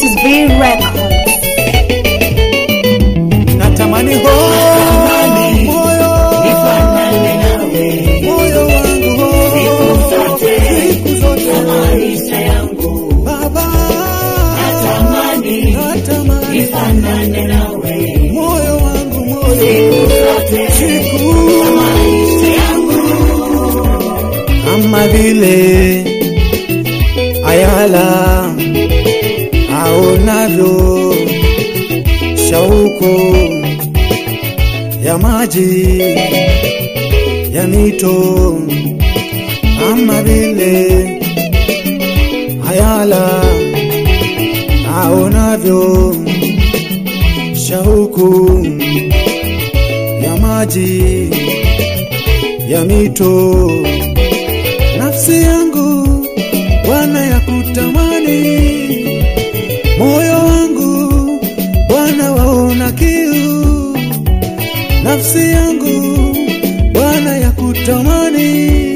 is V Records. natamani ho moyo nifanane nawe moyo wangu ho siku zote maisha yangu baba natamani natamani nifanane nawe moyo wangu moyo zote siku maisha yangu kama vile ayala aonavyo shauku ya maji ya mito kama vile ayala aonavyo shauku ya maji ya mito nafsi yangu Bwana ya kutamani, moyo wangu Bwana waona kiu, nafsi yangu Bwana ya kutamani,